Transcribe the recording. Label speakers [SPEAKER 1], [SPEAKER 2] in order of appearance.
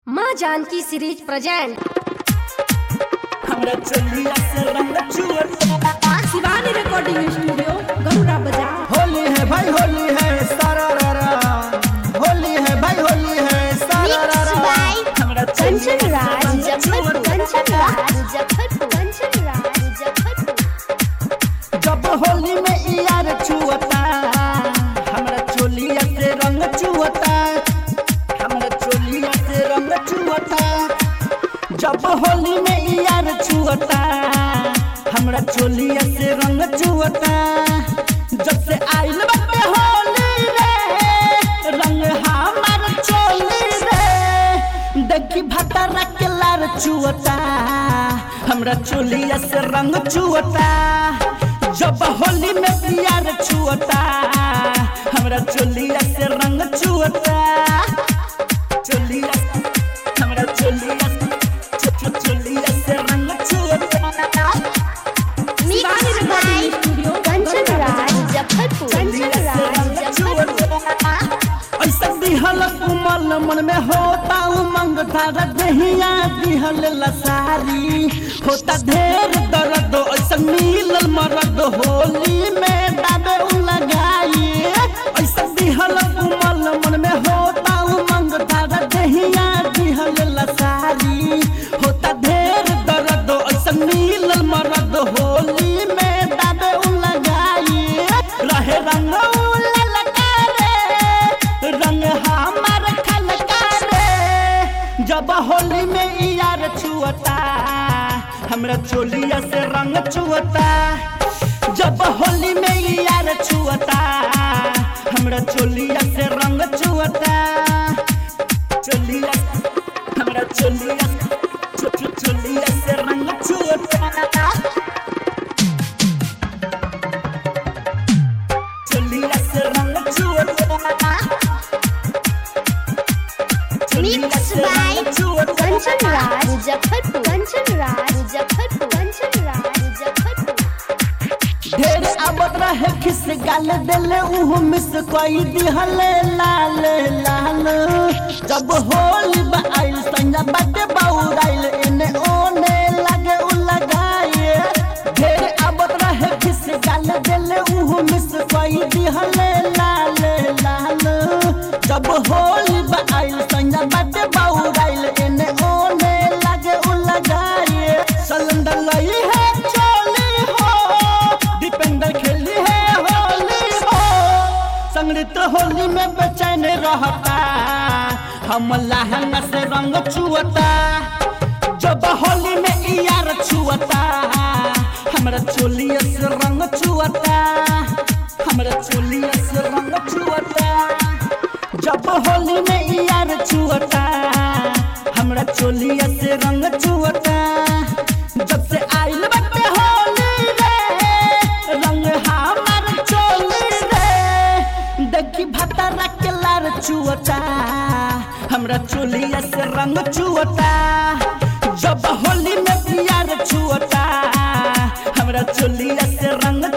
[SPEAKER 1] माँ Janaki series present
[SPEAKER 2] हमरा चलिया से रंग चुअता
[SPEAKER 3] शिवानी रिकॉर्डिंग स्टूडियो गरुड़ा बाजार
[SPEAKER 2] होली है भाई होली है सारा रारा होली है भाई होली है सारा
[SPEAKER 4] Mixed
[SPEAKER 2] रारा
[SPEAKER 4] by
[SPEAKER 2] हमरा
[SPEAKER 4] कंचन
[SPEAKER 2] चलिया
[SPEAKER 4] राज
[SPEAKER 2] से रंग
[SPEAKER 4] मुजफ्फरपुर कंचन
[SPEAKER 2] चुअता
[SPEAKER 4] राज मुजफ्फरपुर कंचन राज मुजफ्फरपुर
[SPEAKER 2] जब होली में यार छुअता हमरा चोलिया से रंग चुअता हमरा चोलिया से रंग चुअता जब होली में यार छुअता हमरा चोलिया से रंग चुअता जब से आइल बाटे होली रे रंग हमार चोली रे देखी भटरा के लार चुअता हमरा चोलिया से रंग चुअता जब होली में प्यार छुअता हमरा चोलिया से रंग चुअता चोलिया हमरा चोलिया चो- चो- चोलिया से रंग चुअता
[SPEAKER 3] Shivani
[SPEAKER 4] Mixed
[SPEAKER 3] recording
[SPEAKER 4] by
[SPEAKER 3] studio
[SPEAKER 4] Kanchan Raj Muzaffarpur Kanchan Raj Muzaffarpur
[SPEAKER 2] ऐसा दिहल कुमल मन में होता उमंग धारा दहिया दिहल लसारी होता ढेर दर्द ऐसा मिलल मरद होली में दाबे उ लगाई ऐसा दिहल कुमल मन में होता उमंग धारा दहिया दिहल लसारी होता ढेर दर्द ऐसा मिलल मरद होली में दाबे उ लगाई रहे रंग ललका रे रंग हमार खलका रे जब होली में यार छुअता हमरा चोलिया से रंग छुअता जब होली में यार छुअता हमरा चोलिया से रंग छुअता चोलिया हमरा चोलिया चो- चो- चोलिया से रंग छुअता चोलिया से रंग छुअता
[SPEAKER 4] Mixed by कंचन राज मुजफ्फरपुर कंचन राज मुजफ्फरपुर कंचन राज मुजफ्फरपुर
[SPEAKER 2] ढेर आवत रहे खिस गाल देले उहु मिस कोई दिहले लाल लाल जब होली बा आइल संजा बाटे बाउराइल एने ओने लगे उ लगाए ढेर आवत रहे खिस गाल देले उहु मिस कोई दिहले लाल लाल जब होली बा आइल संजा बाटे बाउराइल एने ओने लगे उ लगाए सलंदर लई है चोली हो दीपेंद्र खेली है होली हो संगीत होली में बेचैन रहता हम लहंगा से रंग छुअता जब होली में यार छुअता हमरा चोलिया से रंग छुअता हमरा चोलिया से रंग छुअता जब होली में यार छुअता हमरा चोलिया से रंग छुअता जब से आइल बाटे होली रे रंग हमार चोली रे देखी भतरा के लार चुअता हमरा चोलिया से रंग चुअता जब होली में प्यार छुअता हमरा चोलिया से रंग